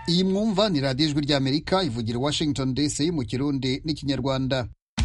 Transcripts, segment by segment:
iyi mwumva ni radiyo ijwi ry'amerika ivugira washington dc mu kirundi n'ikinyarwanda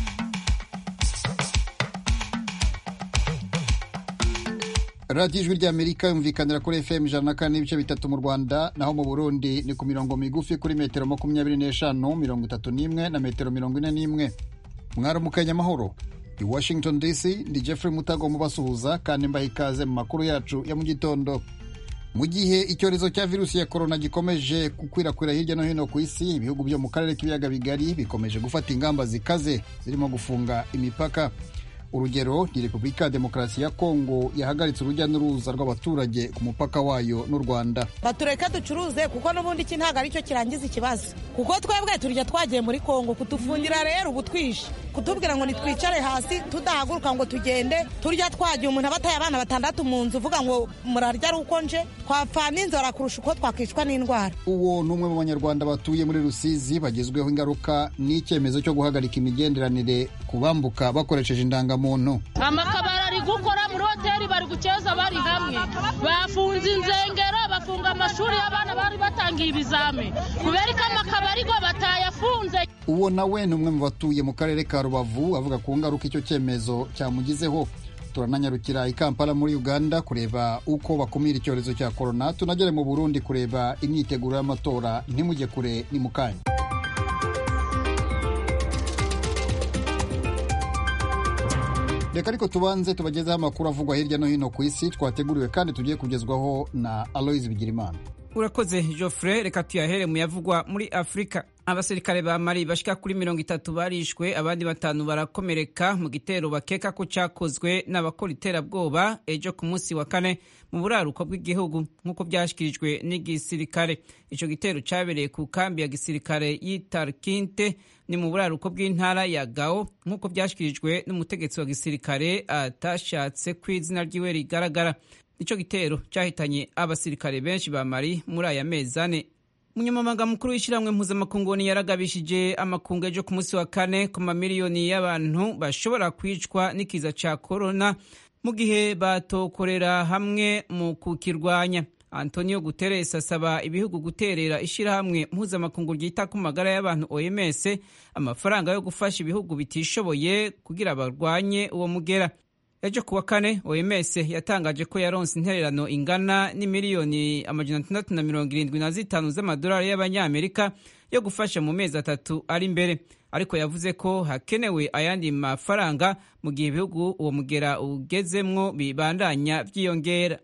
radiyo ijwi ry'amerika yumvikanira kuri fm ijana na kane n'ibice bitatu mu rwanda naho mu burundi ni ku mirongo migufi kuri metero makumyabiri n'eshanu mirongo itatu n'imwe na metero mirongo ine n'imwe mwaramukanye amahoro i washington dc ndi jeffrey mutago mubasuhuza kandi mbaha ikaze mu makuru yacu ya mu gitondo mu gihe icyorezo cya virusi ya korona gikomeje gukwirakwira hirya no hino ku isi ibihugu byo mu karere k'ibiyaga bigari bikomeje gufata ingamba zikaze zirimo gufunga imipaka urugero ni repubulika ya demokarasi ya kongo yahagaritse urujya n'uruza rw'abaturage ku mupaka wayo n'u rwanda batureke ducuruze kuko n'ubundi iki ntabwo aricyo kirangiza ikibazo kuko twebwe turya twagiye muri kongo kudufungira rero ubu twishe kutubwira ngo nitwicare hasi tudahaguruka ngo tugende turya twagiye umuntu aba ataye abana batandatu mu nzu uvuga ngo murarya ari uko nje twapfa n'inzara kurusha uko twakwicwa n'indwara uwo ni umwe mu banyarwanda batuye muri rusizi bagezweho ingaruka n'icyemezo cyo guhagarika imigenderanire ku bambuka bakoresheje indangamuntu amakabari ari gukora muri hoteli bari gukeza bari hamwe bafunze inzengero bafunga amashuri y'abana bari batangiye ibizami kubera ko amakabari go batayafunze uwo nawe ni umwe mu batuye mu karere ka rubavu avuga ku ngaruka icyo cyemezo cyamugizeho turananyarukira i kampala muri uganda kureba uko bakumira icyorezo cya korona tunagere mu burundi kureba imyiteguro y'amatora ntimujye kure ni mu kanya reka ariko tubanze tubagezeho amakuru avugwa hirya no hino ku isi twateguriwe kandi tugiye kugezwaho na aloise bigirimana urakoze Geoffrey reka tuyahere mu yavugwa muri afurika abasirikare ba mari bashika kuri mirongo itatu barishwe abandi batanu barakomereka mu gitero bakeka ko cyakozwe n'abakora iterabwoba ejo ku munsi wa kane mu buraruko bw'igihugu nk'uko byashyikirijwe n'igisirikare icyo gitero cyabereye ku kambi ya gisirikare y'itarkinte ni mu buraruko bw'intara ya gao nk'uko byashyikirijwe n'umutegetsi wa gisirikare atashatse ko izina ryiwe rigaragara icyo gitero cyahitanye abasirikare benshi ba mari muri aya mezi ane umunyamabanga mukuru w'ishyirahamwe mpuzamakungu yaragabishije amakungu ejo ku munsi wa kane ku mamiliyoni y'abantu bashobora kwicwa n'ikiza cya korona mu gihe batokorera hamwe mu kukirwanya antonio guterres asaba ibihugu guterera ishyirahamwe mpuzamakungu ryita ku magara y'abantu oms amafaranga yo gufasha ibihugu bitishoboye kugira barwanye uwo mugera ejo kuwa kane oms yatangaje ko yaronse intererano ingana n'imiliyoni amajana atandatu na mirongo irindwi na zitanu z'amadolari y'abanyamerika yo gufasha mu mezi atatu ari imbere ariko yavuze ko hakenewe ayandi mafaranga mu gihe ibihugu uwo mugera ugezemwo bibandanya byiyongera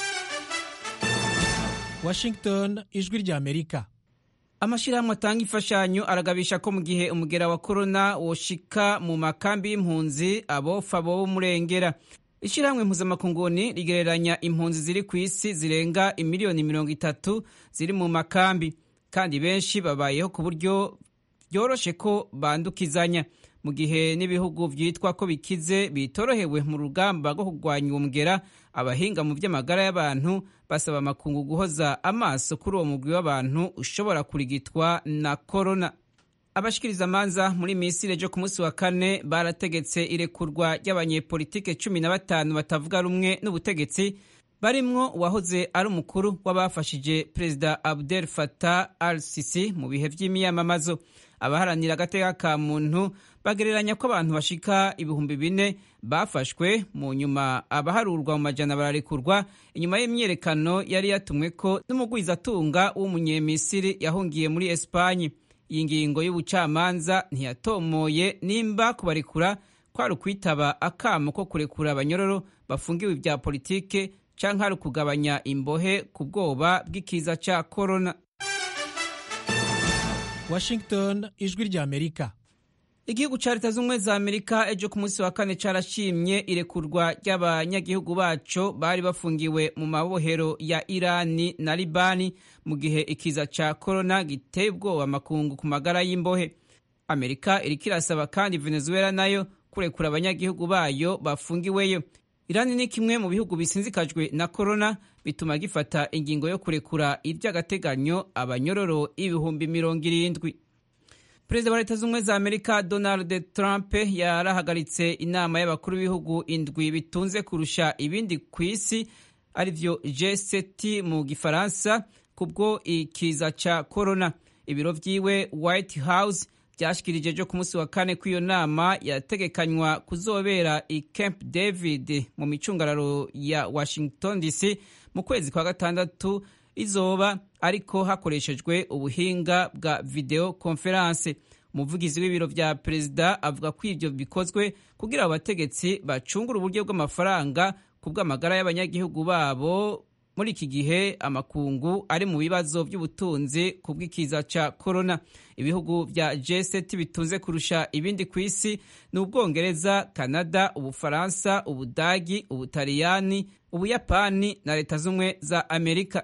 washington ijwi ry'amerika amashyirahamwe atanga imfashanyo aragabisha ko mu gihe umugera wa korona woshika mu makambi y'impunzi abofa bo murengera ishyirahamwe mpuzamakunguni rigereranya impunzi ziri ku isi zirenga imiliyoni mirongo itatu ziri mu makambi kandi benshi babayeho ku buryo byoroshe ko bandukizanya mu gihe n'ibihugu byitwa ko bikize bitorohewe mu rugamba rwo kurwanya uwo mugera abahinga mu by'amagara y'abantu basaba amakungu guhoza amaso kuri uwo mugwi w'abantu ushobora kurigitwa na korona abashikiriza amanza muri misiri ejo ku munsi wa kane barategetse irekurwa ry'abanyepolitike cumi na batanu batavuga rumwe n'ubutegetsi barimwo uwahoze ari umukuru w'abafashije perezida abdel fatah al sisi mu bihe by'imiyamamazo abaharanira agateka ka muntu bagereranya ko abantu bashika ibihumbi bine bafashwe mu nyuma abaharurwa mu majana bararekurwa inyuma y'imyiyerekano yari yatumwe ko n'umugwizatunga w'umunyemisiri yahungiye muri esipanye iyi ngingo y'ubucamanza ntiyatomoye nimba kubarekura kwari ukwitaba akamo ko kurekura abanyororo bafungiwe ibya politike cyangwa hari ukugabanya imbohe ku bwoba bw'ikiza cya korona washington ijwi ry'amerika igihugu cya leta z'ubumwe za amerika ejo ku munsi wa kane cyarashimye irekurwa ry'abanyagihugu baco bari bafungiwe mu mabohero ya irani na libani mu gihe ikiza cya korona giteye ubwoba amakungu ku magara y'imbohe amerika iriko irasaba kandi venezuela nayo kurekura abanyagihugu bayo bafungiweyo irani ni kimwe mu bihugu bisinzikajwe na korona bituma gifata ingingo yo kurekura iby'agateganyo abanyororo ibihumbi mirongo irindwi perezida wa leta z'ubumwe za amerika donald trump yarahagaritse inama y'abakuru b'ibihugu indwi bitunze kurusha ibindi ku isi arivyo G7 mu gifaransa kubwo ikiza ca corona ibiro vyiwe white house byashikirije ejo ku munsi wa kane ko iyo nama yategekanywa kuzobera i camp david mu micungararo ya washington dc mu kwezi kwa gatandatu izoba ariko hakoreshejwe ubuhinga bwa video conference umuvugizi w'ibiro vya perezida avuga ko ivyo bikozwe kugira abategetsi bacungura uburyo bw'amafaranga ku bw'amagara y'abanyagihugu babo muri iki gihe amakungu ari mu bibazo by'ubutunzi ku bw'ikiza ca corona ibihugu vya G7 bitunze kurusha ibindi ku isi ni ubwongereza canada ubufaransa ubudagi ubutaliyani ubuyapani na leta z'ubumwe za amerika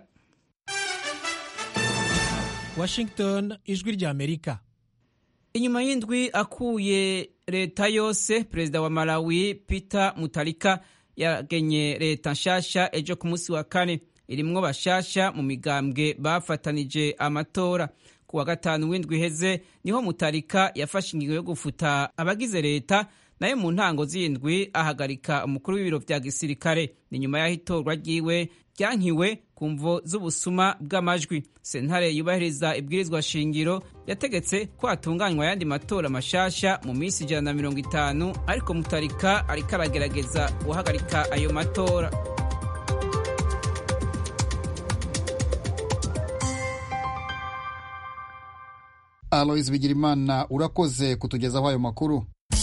washington ijwi rya amerika inyuma y'indwi akuye leta yose perezida wa malawi peter mutarika yagenye leta nshasha ejo ku munsi wa kane irimwo bashasha mu migambwe bafatanije amatora ku wa gatanu w'indwi iheze niho mutarika yafashe ingingo yo gufuta abagize leta nayo mu ntango z'indwi ahagarika umukuru w'ibiro vya gisirikare ni nyuma y'aho itorwa ryiwe ryankiwe ku mvo z'ubusuma bw'amajwi sentare yubahiriza ibwirizwa shingiro yategetse ko hatunganywa ayandi matora mashasha mu minsi ijana na mirongo itanu ariko mutarika ariko aragerageza guhagarika ayo matora alois bigirimana urakoze kutugezaho ayo makuru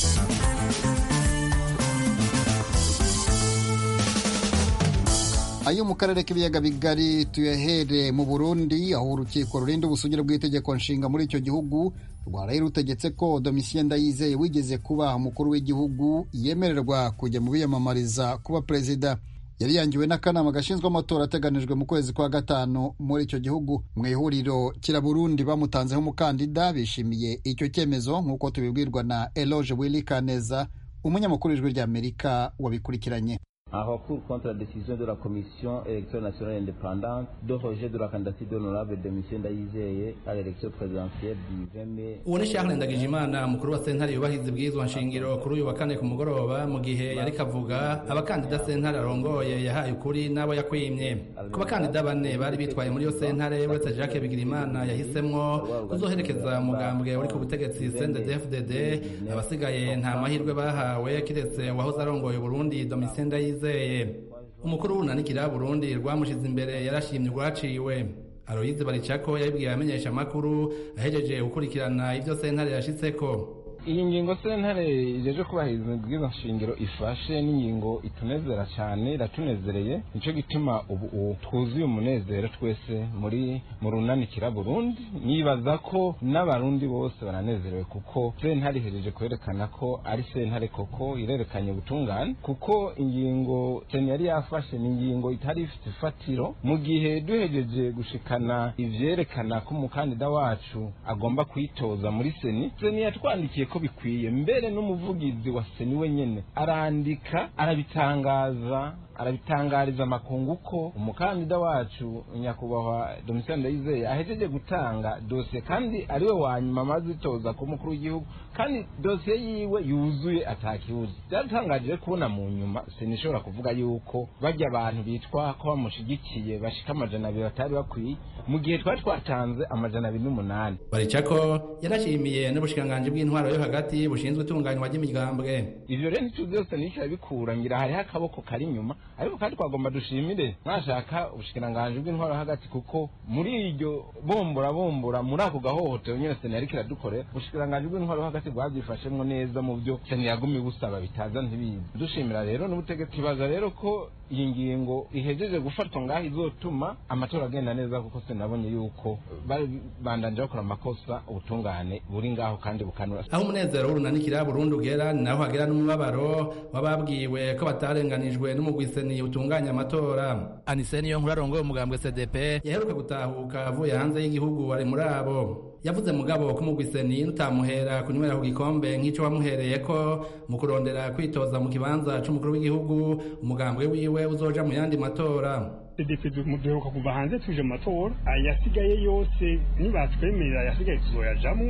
ayo mu karere k'ibiyaga bigari tuyahere mu burundi aho urukiko rurinda ubusugire bw'itegeko nshinga muri icyo gihugu rwaraye rutegetse ko domitien ndayizeye wigeze kuba umukuru w'igihugu yemererwa kujya mu biyamamariza kuba perezida yari yangiwe n'akanama gashinzwe amatora ateganijwe mu kwezi kwa gatanu muri icyo gihugu mu ihuriro kiraburundi bamutanzeho umukandida bishimiye icyo cyemezo nk'uko tubibwirwa na eloge willy kaneza umunyamakuru w'ijwi ry'amerika wabikurikiranye en recours contre la décision de la Commission électorale nationale indépendante de rejet de la candidature d'honorable de M. Ndayizeye à l'élection présidentielle du 20 mai. uwo ni Charles Ndagijimana umukuru wa sentare yubahiriza ibwirizwa nshingiro kuri uyu wa kane ku mugoroba mu gihe yari kavuga abakandida sentare arongoye yahaye ukuri n'abo yakwimye ku bakandida bane bari bitwaye muri iyo sentare uretse Jacques Bigirimana yahisemwo kuzoherekeza umugambwe uri ku butegetsi CNDD-FDD abasigaye nta mahirwe bahawe kiretse uwahoze arongoye Burundi Domitien Ndayizeye umukuru w'urunanikira Burundi rwamushize imbere yarashimye urwaciwe Aloyize Baricako yabibwiye abamenyesha amakuru ahejeje gukurikirana ivyo sentare yashitseko iyi ngingo sentare ijeje kubahiriza ibwirizwa nshingiro ifashe n'ingingo itunezera cyane iratunezereye nicyo gituma ubu twuzuye umunezero twese muri mu runanikira burundi nibaza ko n'abarundi bose baranezerewe kuko sentare ihejeje kwerekana ko ari sentare koko irerekanye ubutungane kuko ingingo seni yari yafashe ni ingingo itari ifite ifatiro mu gihe duhejeje gushikana ivyerekana ko umukandida wacu agomba kwitoza muri seni seni yatwandikiye ko bikwiye mbere n'umuvugizi wa seni wenyene arandika arabitangaza arabitangariza amakungu ko umukandida wacu nyakubahwa Domitien Ndayizeye ahejeje gutanga dosiye kandi ariwe wa nyuma amaze itoza ku mukuru w'igihugu kandi dosiye yiwe yuzuye atakibuze byaratangaje kubona mu nyuma sinishobora kuvuga yuko bajya abantu bitwa ko bamushigikiye bashika amajana abiri batari bakwiye mu gihe twari twatanze amajana abiri n'umunani baricako yarashimiye n'ubushikiranganji bw'intwaro yo hagati bushinzwe itunganywa ry'imigambwe ivyo rero ntituzi yose nishyira bikura ngira hariho akaboko kari inyuma ariko kandi twagomba dushimire mwashaka ubushikiranganji bw'intwaro hagati kuko muri iryo bombora bombora muri ako gahohotero nyine seni yariko iradukorera ubushikiranganji bw'intwaro hagati bwabyifashemwo neza mu byo seni yagumye busaba bitaza ntibizi dushimira rero n'ubutegetsi tubaza rero ko iyi ngingo ihejeje gufatwa ngaho izotuma amatora agenda neza kuko seni nabonye yuko bandanje bakora amakosa ubutungane buri ngaho kandi bukanura aho umunezero w'urunanikira burundu ugera ni naho hagera n'umubabaro w'ababwiwe ko batarenganijwe n'umugwiseni utunganya amatora aniseni yo nkuru arongoye umugambwe cdp yaheruka gutahuka avuye hanze y'igihugu ari muri abo yavuze mugabo ko umugwiseni nutamuhera kunywera ku gikombe nk'ico wamuhereye ko mu kurondera kwitoza mu kibanza c'umukuru w'igihugu umugambwe wiwe uzoja mu yandi matora cdp duheruka kuva hanze tuje mu matora ayasigaye yose nibatwemerera ayasigaye tuzoyajamwo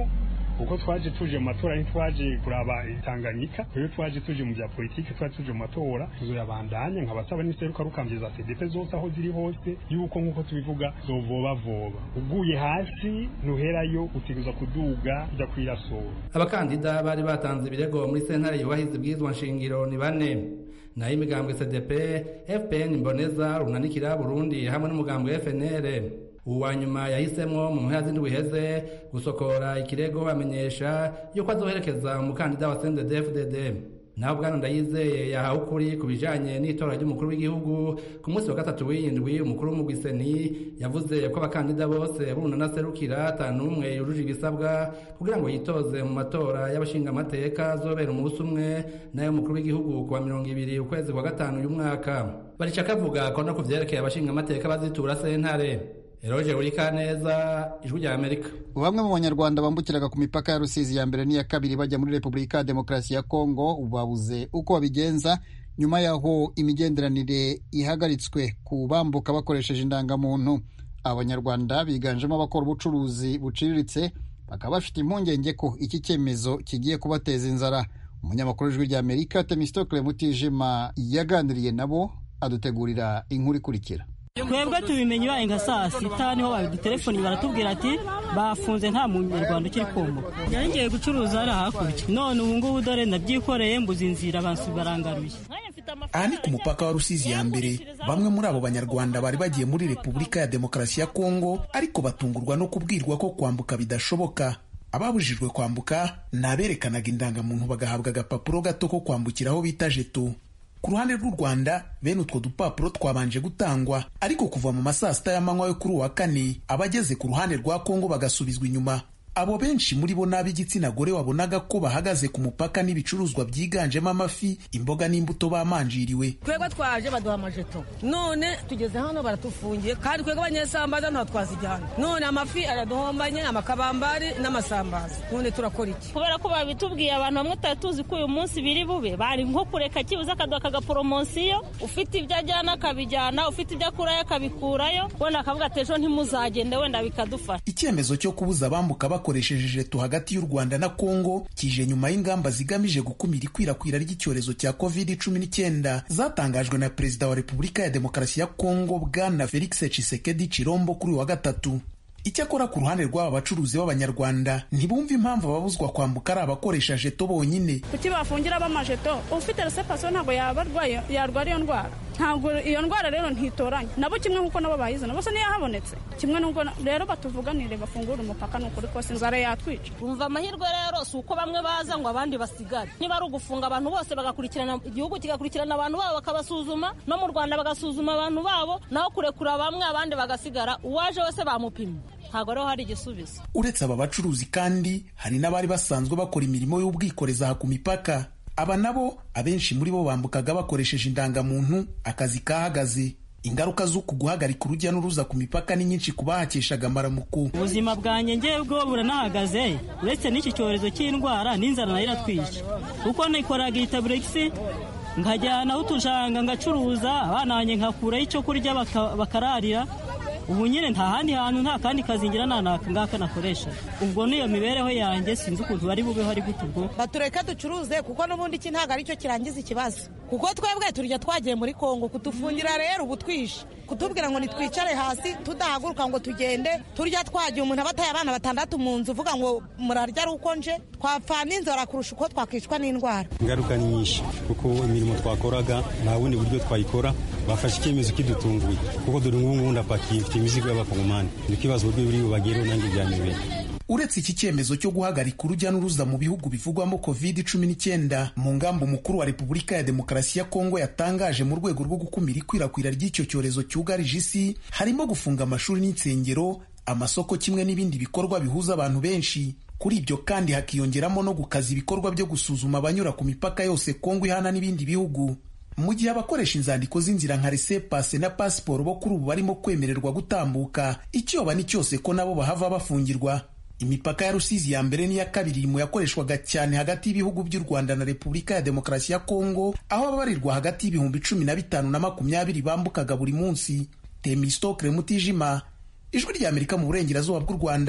kuko twaje tuje mu matora ntitwaje kuraba Tanganyika rero twaje tuje mu bya politike twaje tuje mu matora tuzoyabandanya nkabasaba n'iseruka rukambye za CDP zose aho ziri hose yuko nk'uko tubivuga zovoba voba uguye hasi ntuherayo utegereza kuduga ujya kwirasura abakandida bari batanze ibirego muri sentare yubahiriza ibwirizwa nshingiro ni bane nayo imigambwe cdp fpn mboneza runanikira burundi hamwe n'umugambwe fnr uwa nyuma yahisemo mu mpera z'indwi iheze gusokora ikirego amenyesha yuko azoherekeza umukandida wa cndd naho bwana ndayizeye yahawe ukuri ku bijanye n'itora ry'umukuru w'igihugu ku munsi wa gatatu w'indwi umukuru w'umugwiseni yavuze ko abakandida bose bunanaserukira atanu umwe yujuje ibisabwa kugira ngo yitoze mu matora y'abashingamateka azobera umunsi umwe n'ay'umukuru w'igihugu kuwa mirongo ibiri ukwezi kwa gatanu uyu mwaka barica kavuga ko no ku vyerekeye abashingamateka bazitura sentare Eroje Urikaneza ijwi rya Amerika bamwe mu banyarwanda bambukiraga ku mipaka ya Rusizi ya mbere n'iya kabiri bajya muri Repubulika ya Demokarasi ya Kongo ubu babuze uko babigenza nyuma y'aho imigenderanire ihagaritswe ku bambuka bakoresheje indangamuntu abanyarwanda biganjemo abakora ubucuruzi buciriritse bakaba bafite impungenge ko iki cyemezo kigiye kubateza inzara umunyamakuru w'ijwi rya Amerika Temistokle Mutijima yaganiriye nabo adutegurira inkuru ikurikira twebwe tubimenye ibaye nka saa sita niho badutelefoni baratubwira ati bafunze nta munyarwanda ukiri komboka yari ngiye gucuruza hariya hakurya none ubu ngubu dore ndabyikoreye mbuze inzira abantu barangaruye aha ni ku mupaka wa rusizi ya mbere bamwe muri abo banyarwanda bari bagiye muri repubulika ya demokarasi ya kongo ariko batungurwa no kubwirwa ko kwambuka bidashoboka ababujijwe kwambuka ni aberekanaga indangamuntu bagahabwa agapapuro gato ko kwambukiraho bita jeto ku ruhande rw'u rwanda bene utwo dupapuro twabanje gutangwa ariko kuva mu masaa sita y'amanywa yo kuri uwa kane abageze ku ruhande rwa kongo bagasubizwa inyuma abo benshi muri bo n'ab'igitsina gore wabonaga ko bahagaze ku mupaka n'ibicuruzwa byiganjemo amafi imboga n'imbuto bamanjiriwe twebwe twaje baduha amajeto none tugeze hano baratufungiye kandi twebwe abanyesambaza ntaho twazijyana none amafi araduhombanye amakabambari n'amasambaza none turakora iki kubera ko babitubwiye abantu bamwe tutari tuzi ko uyu munsi biri bube bari nko kureka kibuze akaduha akagaporomosiyo ufite ibyo ajyana akabijyana ufite ibyo akurayo akabikurayo wenda akavuga ati ejo ntimuzagende wenda bikadufasha icyemezo cyo kubuza abambuka bakoresheje jeto hagati y'u rwanda na kongo kije nyuma y'ingamba zigamije gukumira ikwirakwira ry'icyorezo cya covid cumi n'icyenda zatangajwe na perezida wa repubulika ya demokarasi ya kongo bwana felix tshisekedi chilombo kuri wa gatatu icyakora ku ruhande rw'aba bacuruzi b'abanyarwanda ntibumva impamvu ababuzwa kwambuka ari abakoresha jeto bonyine kuki bafungira b'amajeto ufite resepasiyo ntabwo yaba arwaye yarwara iyo ndwara ntabwo iyo ndwara rero ntitoranya nabo kimwe nk'uko nabo bayizana bose niyo yahabonetse kimwe n'ubwo rero batuvuganire bafungure umupaka ni ukuri kose inzara yatwica umva amahirwe rero si uko bamwe baza ngo abandi basigare niba ari ugufunga abantu bose bagakurikirana igihugu kigakurikirana abantu babo bakabasuzuma no mu rwanda bagasuzuma abantu babo naho kurekura bamwe abandi bagasigara uwaje wese bamupimye ntabwo rero hari igisubizo uretse aba bacuruzi kandi hari n'abari basanzwe bakora imirimo y'ubwikorezi aha ku mipaka aba nabo abenshi muri bo bambukaga bakoresheje indangamuntu akazi kahagaze ingaruka z'uku guhagarika urujya n'uruza ku mipaka ni nyinshi ku bahakeshaga amaramuko ubuzima bwanjye ngewe bwo buranahagaze uretse n'iki cyorezo cy'indwara n'inzara nayo iratwica kuko nikoraga itaburegisi nkajyana aho utushanga ngacuruza abana banjye nkakuraho icyo kurya bakararira ubu nyine nta handi hantu nta kandi kazi ngira ntanaka ngaka nakoresha ubwo niyo mibereho yanjye sinzi ukuntu bari bubeho ari gute ubwo batureke ducuruze kuko n'ubundi iki ntabwo aricyo kirangiza ikibazo kuko twebwe turya twagiye muri kongo kudufungira rero ubu twishe kutubwira ngo nitwicare hasi tudahaguruka ngo tugende turya twagiye umuntu abataye abana batandatu mu nzu uvuga ngo murarya ari uko nje twapfana inzara kurusha uko twakwicwa n'indwara ingaruka ni nyinshi kuko imirimo twakoraga nta bundi buryo twayikora bafashe icyemezo kidutunguye kuko dore ngubu ngubu ndapakiye mfite imizigo y'abakongomani ni ikibazo uburyo buri bubagereho nanjye byanyobeye uretse iki cyemezo cyo guhagarika urujya n'uruza mu bihugu bivugwamo covid cumi n'icyenda mu ngamba umukuru wa repubulika ya demokarasi ya kongo yatangaje mu rwego rwo gukumira ikwirakwira ry'icyo cyorezo cyugarije isi harimo gufunga amashuri n'insengero amasoko kimwe n'ibindi bikorwa bihuza abantu benshi kuri ibyo kandi hakiyongeramo no gukaza ibikorwa byo gusuzuma abanyura ku mipaka yose kongo ihana n'ibindi bihugu mu gihe abakoresha inzandiko z'inzira nka resepase na pasiporo bo kuri ubu barimo kwemererwa gutambuka icyoba ni cyose ko nabo bahava bafungirwa imipaka ya rusizi ya mbere n'iya kabiri mu yakoreshwaga cyane hagati y'ibihugu by'u rwanda na repubulika ya demokarasi ya kongo aho ababarirwa hagati y'ibihumbi cumi na bitanu na makumyabiri bambukaga buri munsi temistokre mutijima ijwi ry'amerika mu burengerazuba bw'u rwanda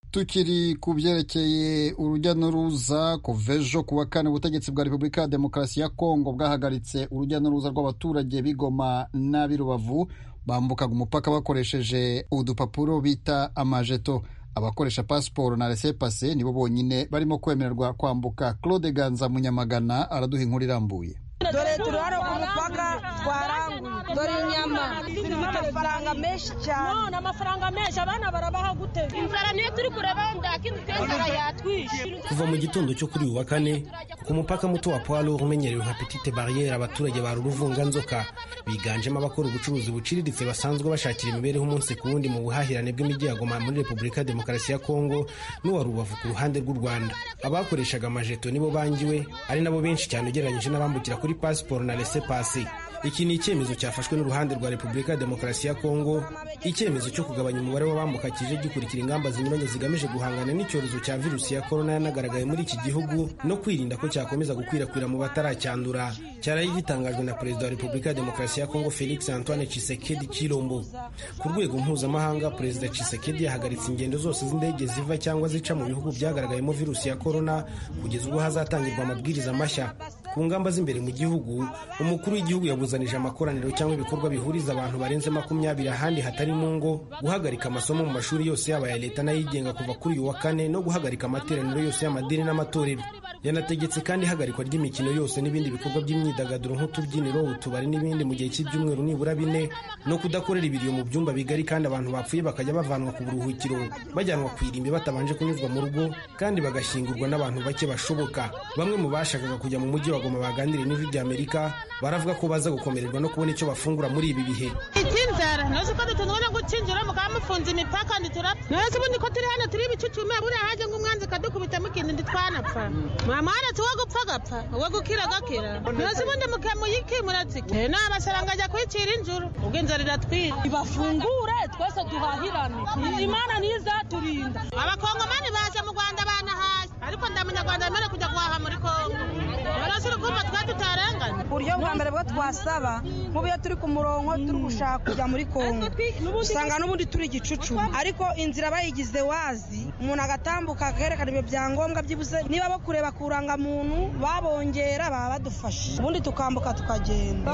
tukiri ku byerekeye urujya n'uruza kuva ejo ku wa kane ubutegetsi bwa repubulika ya demokarasi ya kongo bwahagaritse urujya n'uruza rw'abaturage b'igoma n'ab'i rubavu bambukaga umupaka bakoresheje udupapuro bita amajeto abakoresha pasiporo na resepase nibo bonyine barimo kwemererwa kwambuka claude ganza munyamagana araduha inkuru irambuye dore turi hano ku mupaka twaranguye dore inyama zifite amafaranga menshi cyane none amafaranga menshi abana barabaha gute inzara niyo turi kureba ndakindi inzara yatwishe kuva mu gitondo cyo kuri uyu wa kane ku mupaka muto wa poids lourd umenyerewe nka petite barriere abaturage ba ruruvunganzoka biganjemo abakora ubucuruzi buciriritse basanzwe bashakira imibereho umunsi ku wundi mu buhahirane bw'imijyi ya goma muri repubulika ya demokarasi ya kongo n'uwa rubavu ku ruhande rw'u rwanda abakoreshaga amajeto nibo bangiwe ari nabo benshi cyane ugereranyije n'abambukira kuri pasiporo na rese pasi iki ni icyemezo cyafashwe n'uruhande rwa repubulika ya demokarasi ya kongo icyemezo cyo kugabanya umubare w'abambuka kije gikurikira ingamba zinyuranye zigamije guhangana n'icyorezo cya virusi ya korona yanagaragaye muri iki gihugu no kwirinda ko cyakomeza gukwirakwira mu bataracyandura cyaraye gitangajwe na perezida wa repubulika ya demokarasi ya kongo felix antoine chisekedi chilombo ku rwego mpuzamahanga perezida chisekedi yahagaritse ingendo zose z'indege ziva cyangwa zica mu bihugu byagaragayemo virusi ya korona kugeza ubwo hazatangirwa amabwiriza mashya ku ngamba z'imbere mu gihugu umukuru w'igihugu yabuzanije amakoraniro cyangwa ibikorwa bihuriza abantu barenze makumyabiri ahandi hatari mu ngo guhagarika amasomo mu mashuri yose yaba aya leta n'ayigenga kuva kuri uyu wa kane no guhagarika amateraniro yose y'amadini n'amatorero yanategetse kandi ihagarikwa ry'imikino yose n'ibindi bikorwa by'imyidagaduro nk'utubyiniro utubari n'ibindi mu gihe cy'ibyumweru nibura bine no kudakorera ibiriyo mu byumba bigari kandi abantu bapfuye bakajya bavanwa ku buruhukiro bajyanwa ku irimbi batabanje kunyuzwa mu rugo kandi bagashyingurwa n'abantu bake bashoboka bamwe mu bashakaga kujya mu mujyi wa goma baganiriye n'ijwi ry'amerika baravuga ko baza gukomererwa no kubona icyo bafungura muri ibi bihe icy'inzara ntuzi ko dutunzwe no gukinjira mukaba mufunze imipaka nditurapfa ntuzi ubundi ko turi hano turi ibicucume buriya haje nk'umwanzi kadukubitamo ikintu ntitwanapfa mwamuharatse uwo gupfa agapfa uwo gukira agakira ntuzi ubundi mukemuyikimura tsike n'abasaranga ajya kwicira injuru ubwo inzara iratwira bafungure twese duhahirane imana niyo izaturinda abakongomani baje mu rwanda banahashye ariko nda munyarwanda yemerewe kujya guhaha muri kongo barasura kumva twe tutarenganye uburyo bwa mbere bwo twasaba nk'ubu iyo turi ku murongo turi gushaka kujya muri kongo usanga n'ubundi turi igicucu ariko inzira bayigize wazi umuntu agatambuka akerekana ibyo byangombwa byibuze niba bo kureba ku muntu babongera baba badufashe ubundi tukambuka tukagenda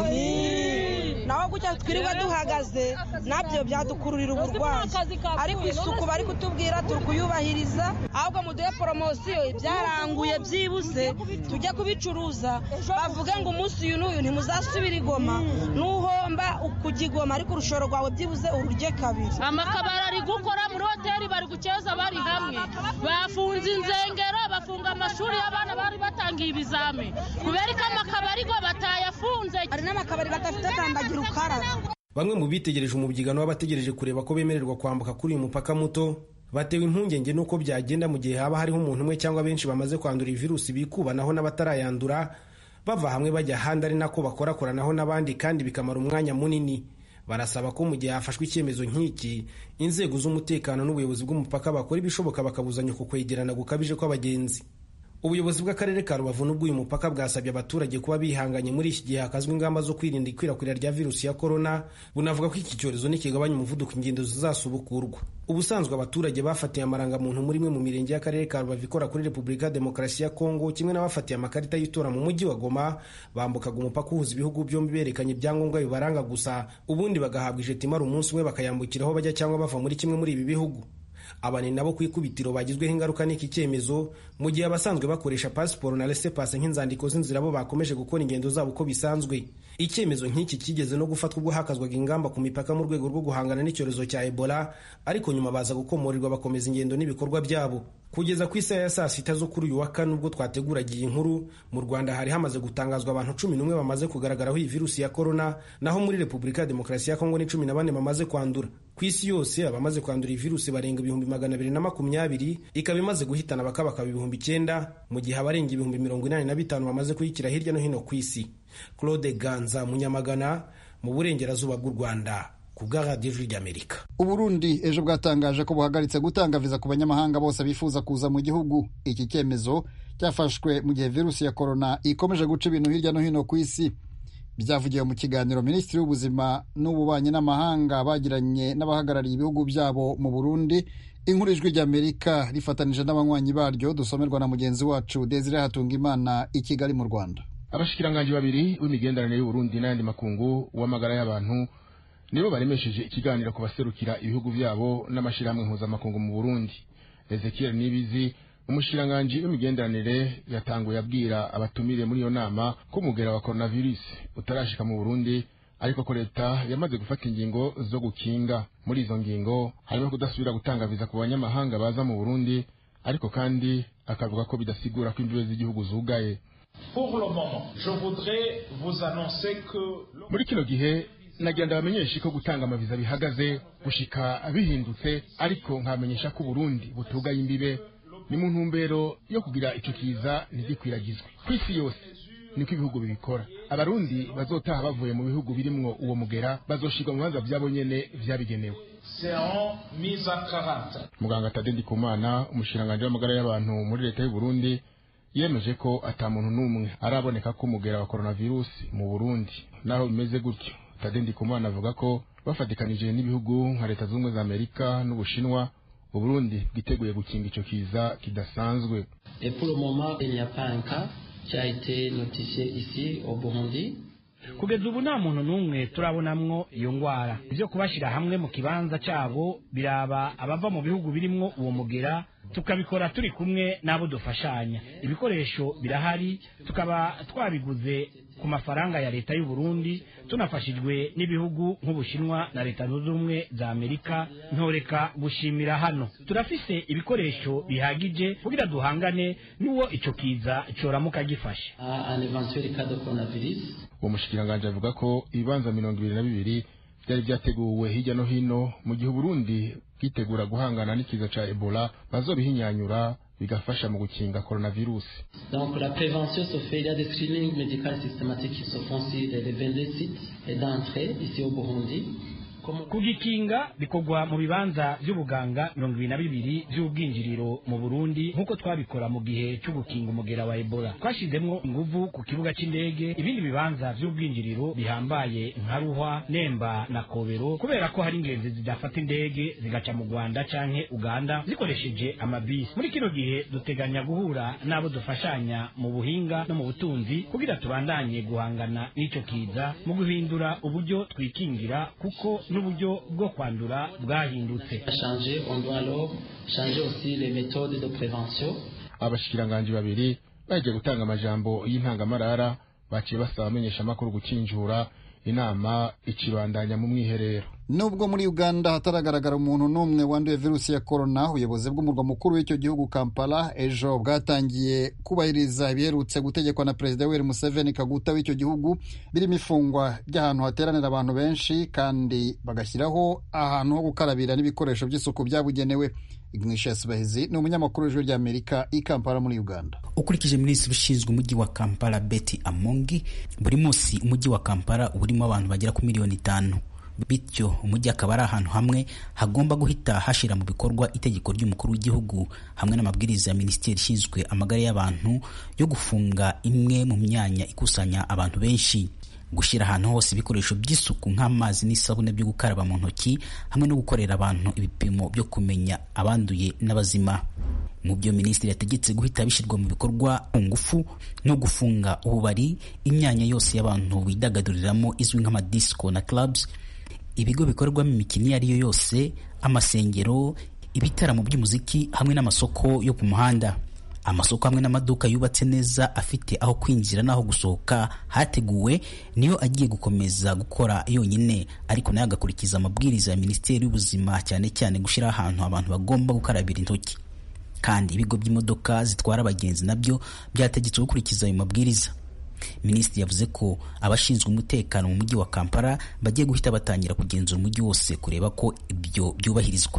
naho gutya twirirwa duhagaze nabyo byadukururira uburwayi ariko isuku bari kutubwira turi kuyubahiriza ahubwo muduhe poromosiyo ibyaranguye byibuze tujye kubicuruza bavuge ngo umunsi uyu n'uyu ntimuzasubira igoma nuhomba kujya igoma ariko urushoro rwawe byibuze ururye kabiri amakabari ari gukora muri hoteli bari gukeza bari hamwe bafunze inzengero bafunga amashuri y'abana bari batangiye ibizami kubera ko amakabari go batayafunze hari n'amakabari badafite atambagira ukarabe bamwe mu bitegereje umubyigano w'abategereje kureba ko bemererwa kwambuka kuri uyu mupaka muto batewe impungenge n'uko byagenda mu gihe haba hariho umuntu umwe cyangwa benshi bamaze kwandura iyi virusi bikubanaho n'abatarayandura bava hamwe bajya ahandi ari nako bakorakoranaho n'abandi kandi bikamara umwanya munini barasaba ko mu gihe hafashwe icyemezo nk'iki inzego z'umutekano n'ubuyobozi bw'umupaka bakora ibishoboka bakabuzanya uku kwegerana gukabije kw'abagenzi ubuyobozi bw'akarere ka rubavu n'ubw'uyu mupaka bwasabye abaturage kuba bihanganye muri iki gihe hakazwa ingamba zo kwirinda ikwirakwira rya virusi ya korona bunavuga ko iki cyorezo nikigabanya umuvuduko ingendo zizasubukurwa ubusanzwe abaturage bafatiye amarangamuntu muri imwe mu mirenge y'akarere ka rubavu ikora kuri repubulika ya demokarasi ya kongo kimwe n'abafatiye amakarita y'itora mu mujyi wa goma bambukaga umupaka uhuza ibihugu byombi berekanye ibyangombwa bibaranga gusa ubundi bagahabwa ijeti imara umunsi umwe bakayambukiraho bajya cyangwa bava muri kimwe muri ibi bihugu aba ni nabo ku ikubitiro bagizweho ingaruka n'iki cyemezo mu gihe abasanzwe bakoresha pasiporo na rese pase nk'inzandiko z'inzira bo bakomeje gukora ingendo zabo uko bisanzwe icyemezo nk'iki kigeze no gufatwa ubwo hakazwaga ingamba ku mipaka mu rwego rwo guhangana n'icyorezo cya ebola ariko nyuma baza gukomorerwa bakomeza ingendo n'ibikorwa byabo kugeza ku isaha ya saa sita zo kuri uyu wa kane ubwo twateguraga iyi nkuru mu rwanda hari hamaze gutangazwa abantu cumi n'umwe bamaze kugaragaraho iyi virusi ya korona naho muri repubulika ya demokarasi ya kongo ni cumi na bane bamaze kwandura ku isi yose abamaze kwandura iyi virusi barenga ibihumbi magana abiri na makumyabiri ikaba imaze guhitana bakabakaba ibihumbi icyenda mu gihe abarenga ibihumbi mirongo inani na bitanu bamaze kuyikira hirya no hino ku isi claude ganza munyamagana mu burengerazuba bw'u rwanda ku bwa radiyo ijwi ry'amerika uburundi ejo bwatangaje ko buhagaritse gutanga viza ku banyamahanga bose bifuza kuza mu gihugu iki cyemezo cyafashwe mu gihe virusi ya korona ikomeje guca ibintu hirya no hino ku isi byavugiwe mu kiganiro minisitiri w'ubuzima n'ububanyi n'amahanga bagiranye n'abahagarariye ibihugu byabo mu burundi inkuru ijwi ry'amerika rifatanije n'abanywanyi baryo dusomerwa na mugenzi wacu desire hatungimana i kigali mu rwanda abashikiranganji babiri b'imigenderanire y'uburundi n'ayandi makungu w'amagara y'abantu nibo baremesheje ikiganiro ku baserukira ibihugu byabo n'amashyirahamwe mpuzamakungu mu burundi ezekiel nibizi umushikiranganji w'imigenderanire yatanguye abwira abatumire muri iyo nama ko umugera wa coronavirus utarashika mu burundi ariko ko leta yamaze gufata ingingo zo gukinga muri izo ngingo harimo kudasubira gutanga viza ku banyamahanga baza mu burundi ariko kandi akavuga ko bidasigura ko imbibe z'igihugu zugaye muri kino gihe nagira ndabamenyeshe ko gutanga amaviza bihagaze gushika bihindutse ariko nkamenyesha ko Burundi butugaye imbibe ni mu ntumbero yo kugira icyo kiza ntigikwiragizwe ku isi yose niko ibihugu bibikora abarundi bazotaha bavuye mu bihugu birimwo uwo mugera bazoshirwa mu bibanza vyabo nyene vyabigenewe muganga tade ndikumana umushikiranganji w'amagara y'abantu muri leta y'u Burundi yemeje ko ata muntu n'umwe araboneka ko umugera wa coronavirus mu Burundi naho bimeze gutyo Tade Ndikumana avuga ko bafatikanije n'ibihugu nka leta z'ubumwe za Amerika n'Ubushinwa Uburundi bwiteguye gukinga ico kiza kidasanzwe Et pour le moment, il n'y a pas un cas qui a été notifié ici au Burundi. kugeza ubu nta muntu n'umwe turabonamwo iyo ngwara ibyo kubashyira hamwe mu kibanza cyabo biraba abava mu bihugu birimwo uwo mugera tukabikora turi kumwe n'abo dufashanya ibikoresho birahari tukaba twabiguze ku mafaranga ya leta y'u Burundi tunafashijwe n'ibihugu nk'ubushinwa na leta zunze ubumwe za amerika ntoreka gushimira hano turafise ibikoresho bihagije kugira duhangane n'uwo ico kiza coramuka gifashe À un éventuel cas de coronavirus. uwo mushikiranganji avuga ko ibibanza mirongo ibiri na bibiri byari byateguwe hirya no hino mu gihe Uburundi bwitegura guhangana n'ikiza ca Ebola bazobihinyanyura bigafasha mu gukinga coronavirus Donc la prévention se fait, il y a des screenings médicaux systématiques qui se font sur les 22 sites d'entrée ici au Burundi. kugikinga bikorwa mu bibanza by'ubuganga mirongo ibiri na bibiri by'ubwinjiriro mu burundi nk'uko twabikora mu gihe cyo gukinga umugera wa ebola twashyizemwo inguvu ku kibuga cy'indege ibindi bibanza by'ubwinjiriro bihambaye nka ruhwa nemba na kobero kubera ko hari ingenzi zidafata indege zigaca mu rwanda canke uganda zikoresheje amabisi muri kino gihe duteganya guhura n'abo dufashanya mu buhinga no mu butunzi kugira tubandanye guhangana n'ico kiza mu guhindura uburyo twikingira kuko n'uburyo bwo kwandura bwahindutse Changer, on doit alors changer aussi les méthodes de prévention. abashikiranganji babiri bagiye gutanga amajambo y'intangamarara baciye basaba abamenyeshamakuru gukinjura inama ikibandanya mu mwiherero nubwo muri uganda hataragaragara umuntu n'umwe wanduye virusi ya korona ubuyobozi bw'umurwa mukuru w'icyo gihugu kampala ejo bwatangiye kubahiriza ibiherutse gutegekwa na perezida yoweri museveni kaguta w'icyo gihugu birimo ifungwa ry'ahantu hateranira abantu benshi kandi bagashyiraho ahantu ho gukarabira n'ibikoresho by'isuku byabugenewe ignatius bahizi ni umunyamakuru w'ijwi ry'amerika i kampala muri uganda ukurikije minisitiri ushinzwe umujyi wa kampala betty amongi buri munsi umujyi wa kampala uba urimo abantu bagera ku miliyoni itanu bityo umujyi akaba ari ahantu hamwe hagomba guhita hashira mu bikorwa itegeko ry'umukuru w'igihugu hamwe n'amabwiriza ya minisiteri ishinzwe amagara y'abantu yo gufunga imwe mu myanya ikusanya abantu benshi gushyira ahantu hose ibikoresho by'isuku nk'amazi n'isabune byo gukaraba mu ntoki hamwe no gukorera abantu ibipimo byo kumenya abanduye n'abazima mu byo minisitiri yategetse guhita bishyirwa mu bikorwa ku ngufu no gufunga ububari imyanya yose y'abantu bidagaduriramo izwi nk'amadisco na clubs ibigo bikorerwamo imikino iyo ari yo yose amasengero ibitaramo by'umuziki hamwe n'amasoko yo ku muhanda amasoko hamwe n'amaduka yubatse neza afite aho kwinjira n'aho gusohoka hateguwe niyo agiye gukomeza gukora yonyine ariko nayo agakurikiza amabwiriza ya minisiteri y'ubuzima cyane cyane gushyiraho ahantu abantu bagomba gukarabira intoki kandi ibigo by'imodoka zitwara abagenzi nabyo byategetswe gukurikiza ayo mabwiriza minisitiri yavuze ko abashinzwe umutekano mu mujyi wa kampala bagiye guhita batangira kugenzura umujyi wose kureba ko ibyo byubahirizwa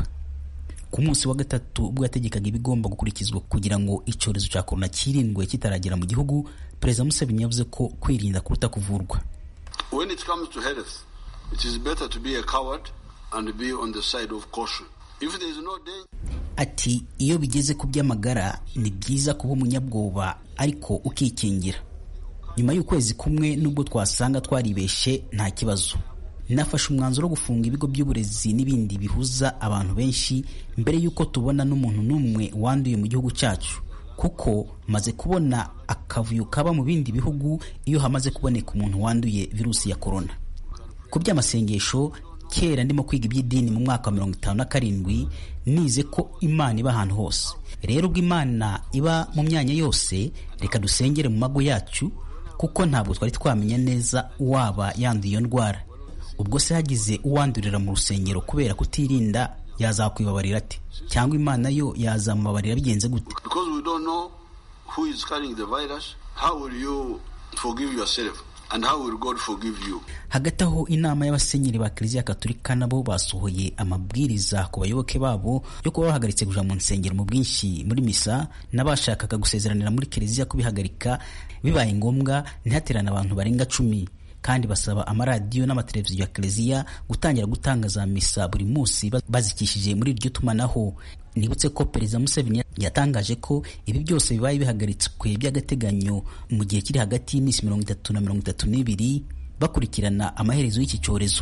ku munsi wa gatatu ubwo yategekaga ibigomba gukurikizwa kugira ngo icyorezo cya korona kirindwe kitaragera mu gihugu perezida museveni yavuze ko kwirinda kuruta kuvurwa When it comes to health, it is better to be a coward and be on the side of caution. If there is no danger, ati iyo bigeze ku by'amagara ni byiza kuba umunyabwoba ariko ukikingira nyuma y'ukwezi kumwe nubwo twasanga twaribeshe nta kibazo nafashe umwanzuro wo gufunga ibigo by'uburezi n'ibindi bihuza abantu benshi mbere y'uko tubona n'umuntu n'umwe wanduye mu gihugu cyacu kuko maze kubona akavuyo kaba mu bindi bihugu iyo hamaze kuboneka umuntu wanduye virusi ya korona ku by'amasengesho kera ndimo kwiga iby'idini mu mwaka wa mirongo itanu na karindwi nize ko imana iba ahantu hose rero ubwo imana iba mu myanya yose reka dusengere mu mago yacu kuko ntabwo twari twamenya neza uwaba yanduye iyo ndwara ubwo se hagize uwandurira mu rusengero kubera kutirinda yazakwibabarira ate cyangwa imana yo yazamubabarira bigenze gute Because we don't know who is carrying the virus, how will you forgive yourself? And how will God forgive you? hagati aho inama y'abasenyeri ba kiliziya katolika nabo basohoye amabwiriza ku bayoboke babo yo kuba bahagaritse kuja mu nsengero mu bwinshi muri misa n'abashakaga gusezeranira muri kiliziya kubihagarika bibaye ngombwa ntihaterane abantu barenga cumi kandi basaba amaradiyo n'amateleviziyo ya kiliziya gutangira gutanga za misa buri munsi bazikishije muri iryo tumanaho nibutse ko perezida museveni yatangaje ko ibi byose bibaye bihagaritswe by'agateganyo mu gihe kiri hagati y'iminsi mirongo itatu na mirongo itatu n'ibiri bakurikirana amaherezo y'iki cyorezo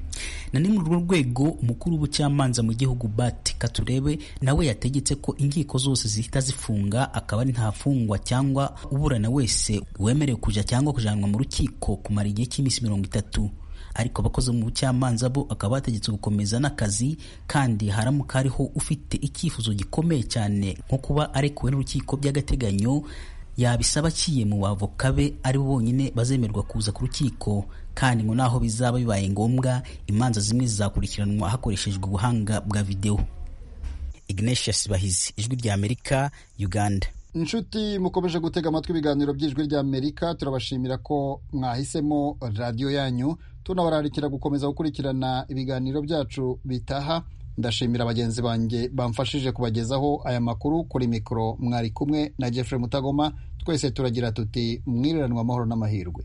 na ni muri urwo rwego umukuru w'ubucamanza mu gihugu bati katurebe nawe yategetse ko inkiko zose zihita zifunga akaba ari ntafungwa cyangwa uburana wese wemerewe kuja cyangwa kujanwa mu rukiko kumara igihe cy'iminsi mirongo itatu ariko abakozi mu bucamanza bo akaba bategetse gukomeza n'akazi kandi haramuka hariho ufite icyifuzo gikomeye cyane nko kuba arekuwe n'urukiko by'agateganyo yabisaba aciye mu bavoka be ari bo bonyine bazemerwa kuza ku rukiko kandi ngo naho bizaba bibaye ngombwa imanza zimwe zizakurikiranwa hakoreshejwe ubuhanga bwa videwo ignatius bahizi ijwi rya amerika uganda inshuti mukomeje gutega amatwi ibiganiro by'ijwi rya amerika turabashimira ko mwahisemo radiyo yanyu tunabararikira gukomeza gukurikirana ibiganiro byacu bitaha ndashimira bagenzi banjye bamfashije kubagezaho aya makuru kuri mikoro mwari kumwe na Jeffrey Mutagoma twese turagira tuti mwiriranwa amahoro n'amahirwe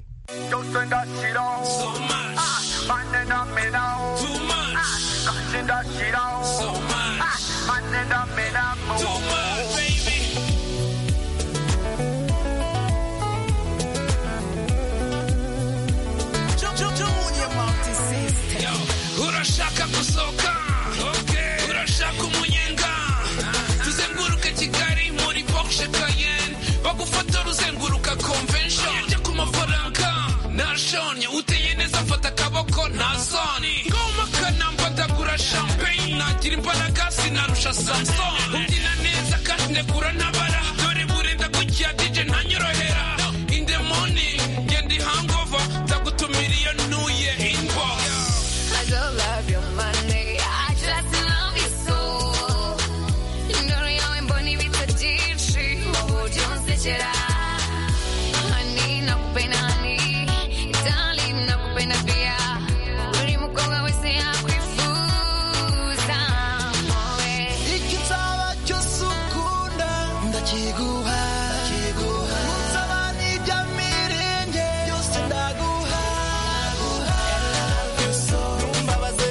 urashaka gusohoka urashaka umunyenga tuzenguruke kigali muri porsche cayenne bagufotora uzenguruka convention ujya ku mafaranga nashonye uteye neza fata akaboko nta soni ngoma kanamba ndagura champagne nagira imbaraga sinarusha samson ubyina neza kandi ndegura ntabara dore burenda gukira dj ntanyorohera in the morning ngenda hangover ndagutumira iyo ntuye inbox I don't love your money. I just love you so. Ndoro yawe mbona ibitsa byinshi mu buryo unsekera. Honey, nakupenda honey. Darling, nakupenda pia. Buri mukobwa wese yakwifuza. Moe. ikizaba cyose ukunda ndakiguha nsaba n'ibya mirenge byose ndaguha ntumbabaze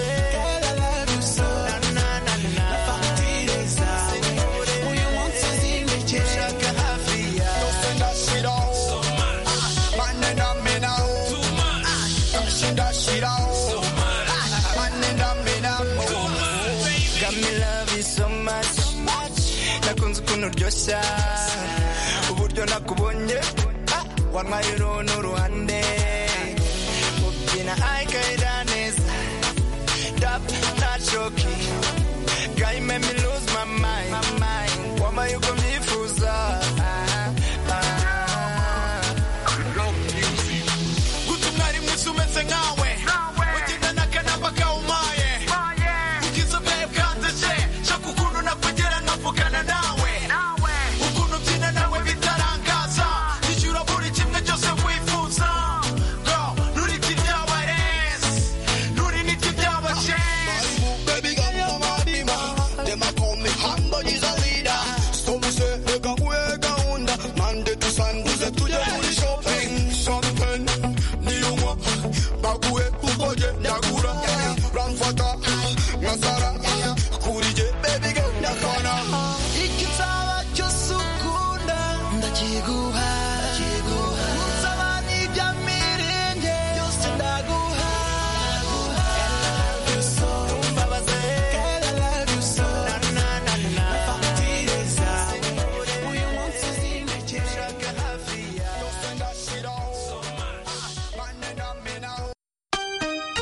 na fagitire zawe uyu munsi zindekere ushaka hafi yawe ndashiraho mane ndamenaho ndashye ndashiraho mane ndamenamo Got me love you so much nakunze ukuntu uryoshya uburyo nakubonye ah, wantwaye uru n'uruhande ubyina ayikaira neza dap nta shoki